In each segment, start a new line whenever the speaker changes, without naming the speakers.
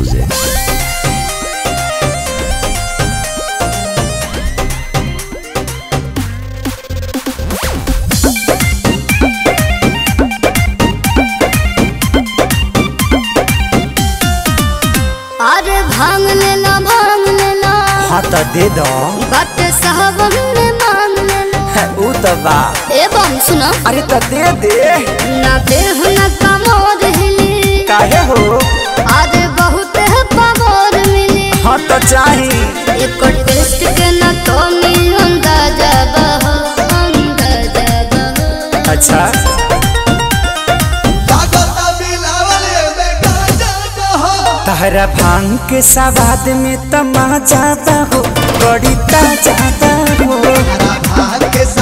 music.
अरे भांग लेला भांग लेला
हाँ तो दे दो
बट साहब ने मांग लेला
ऊ तो बा
ए बम सुनो
अरे तो दे दे
ना देह ना कमोर हिली
काहे हो
अरे बहुत है पावर मिली
हाँ तो चाही
एक टेस्ट के ना तो मिल अंदाजा बहो अंदाजा बहो
अच्छा तहरा भांग के सवाद में तमाजा हो बड़ी ताजा हो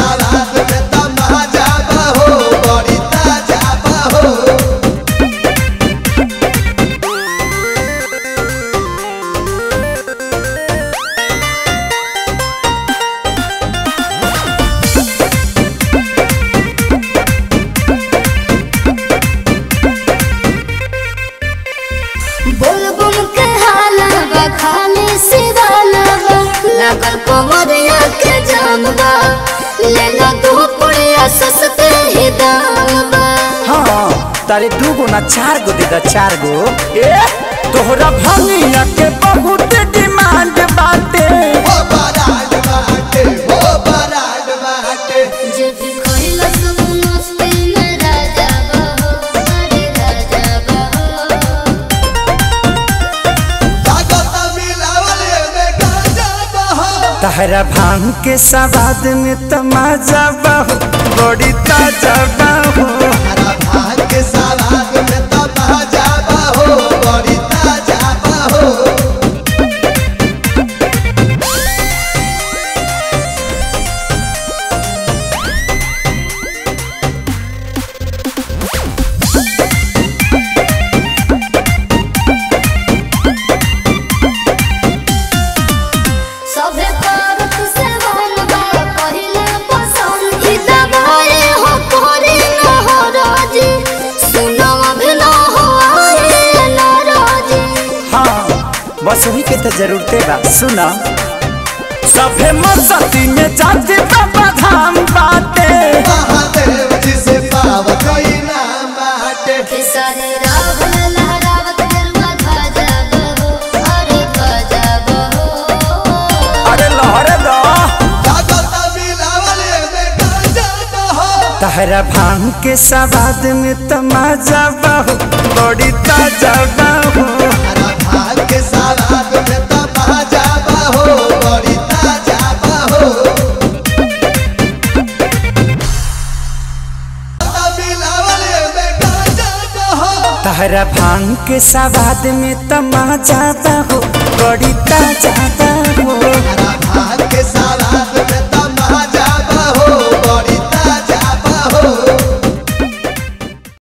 बोल बम के हाला बा खाली सिदाना बा लगल कमरिया के जाम बा लेला दो पुड़िया सस्ते ही दाम बा
हाँ तारे दू गो ना चार गो दे दा चार गो ए तोहरा भंगिया के बहुत डिमांड बाटे
जे भी खइला सब मस्ती में राजा बहो अरे राजा बहो
तहरा भांग के सवाद में तमाजा बहु बड़ी ताजा बहु
सभे करत से वन बा पहिले पसंद ई दबाए हो कोरी न हो राजी सुनो अभी न हो आए न राजी
हाँ बस वही के तो जरूरते बा सुना सभे मस्ती में जाते बाबा धाम बाटे
खेसारी रावण लहरावत गरुआ ध्वजा बहो अरे ध्वजा बहो
अरे लहरे दो तहरा भांग के सवाद में तमाजा बहु बड़ी ताजा बहु तहरा भांग के सवाद में तमाजा बहु बड़ी ताजा बहु